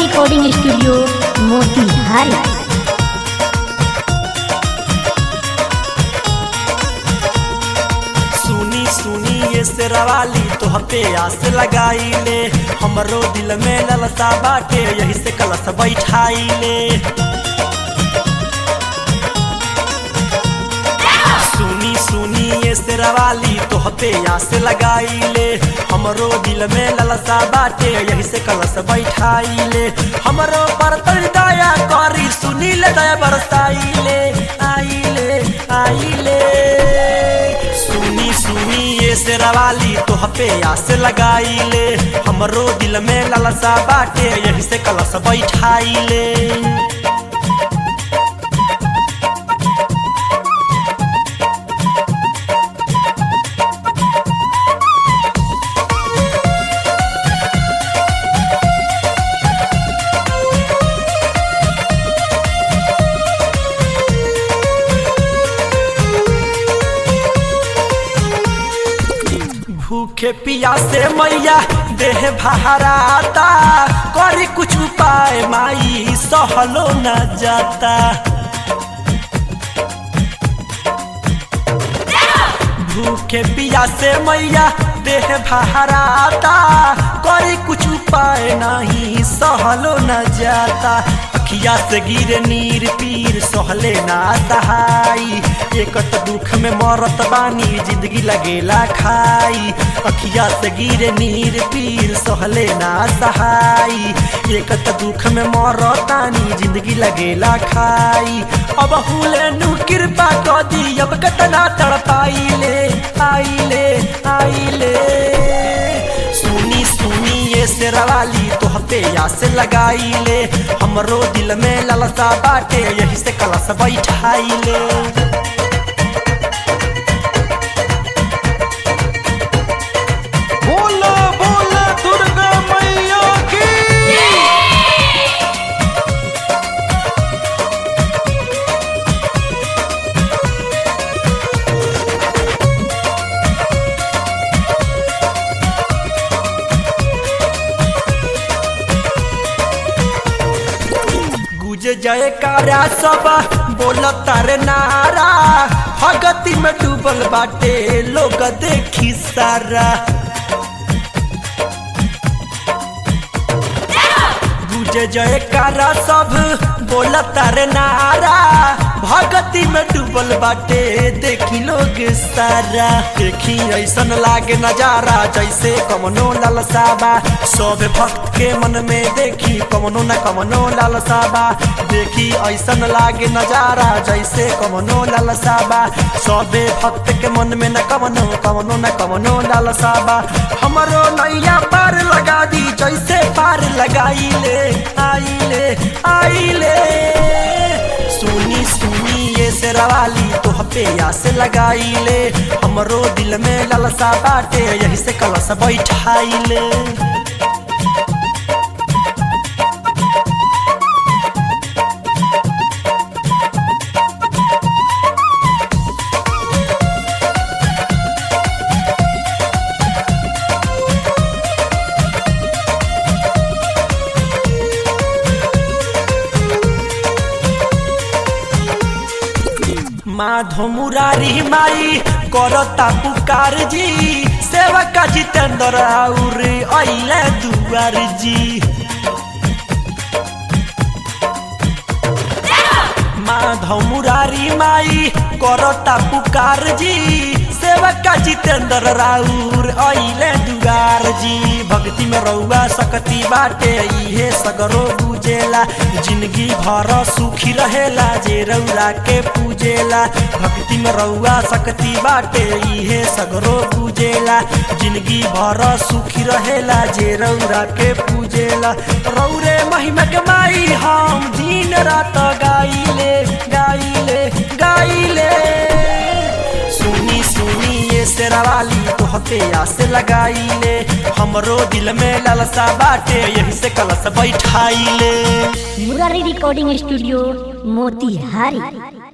recording studio Motihari सुनी सुनी ये शेरवाली तो पे आस लगाई ले हमरो दिल में ललसा बाटे यही से कलश बैठाई ले सुनी सुनी ये शेरवाली तो पे आस लगाई ले हमरो दिल में ललसा बाटे यही से कलश बैठाई ले हमरो पर तनी दया करी सुनी ले दया बरसाई ले आई ले आई ले सुनी सुनी ये शेरवाली तो पे आस लगाई ले हमरो दिल में ललसा बाटे यही से कलश बैठाई ले भूखे पिया से मैया देह बहराता करी कुछ उपाय माई सहलो न जाता भूखे पिया से मैया देह बहराता करी कुछ उपाय नहीं सहलो न जाता अखिया से गिरे नीर पीर सहले ना सहाई एक त दुख में मरत बानी जिंदगी लगेला खाई अखिया से गिरे नीर पीर सहले ना सहाई एक त दुख में मरतानी जिंदगी लगेला खाई अब हुले नु कृपा क दी अब कतना तड़पाई ले आई ले आई ले सुनी सुनी ये शेरवाली तो पे आस लगाई ले हमरो दिल में ललसा बाटे यही से कलश बैठाई ले बोला बोला दुर्गा मैया की गुज जय कारा सब बोल तारे नारा भगती में डूबल बाटे लोग देखी सारा गुज जय कारा सब बोल तारे नारा भगती में डूबल बाटे देखी लोग सारा देखी ऐसन लागे नजारा जैसे कमनो लालसाबा सब भक्त के मन में देखी कमनो न कमनो लालसाबा देखी ऐसन लागे नजारा जैसे कमनो लालसाबा सबे भक्त के मन में न कमनो कमनो न कमनो लालसाबा हमरो नैया पार लगा दी जैसे पार लगाई ले आई ले आई ले सुनी सुनी ये शेरवाली तो पे आस लगाई ले हमरो दिल में ललसा बाटे यही से कलश बैठाई ले माधो मुरारी माई करता पुकार जी सेवक जितेंद्र और अइले दुआर जी माधव मुरारी माई करता पुकार जी सेवक जितेंद्र राउर अइले दुआर जी भक्ति में रउआ सकती बाटे इहे सगरो बुझेला जिंदगी भर सुखी रहेला जे रउरा के पूजेला भक्ति में रउआ सकती बाटे इहे सगरो बुझेला जिंदगी भर सुखी रहेला जे रउरा के पूजेला रौरे महिमा के माई हम दिन रात गाइले गाइले गाइले सुनी सुनी ये शेरवाली तो पे आस लगाई ले हमरो दिल में ललसा बाटे यही से कलश बैठाई ले मुरारी रिकॉर्डिंग स्टूडियो मोतिहारी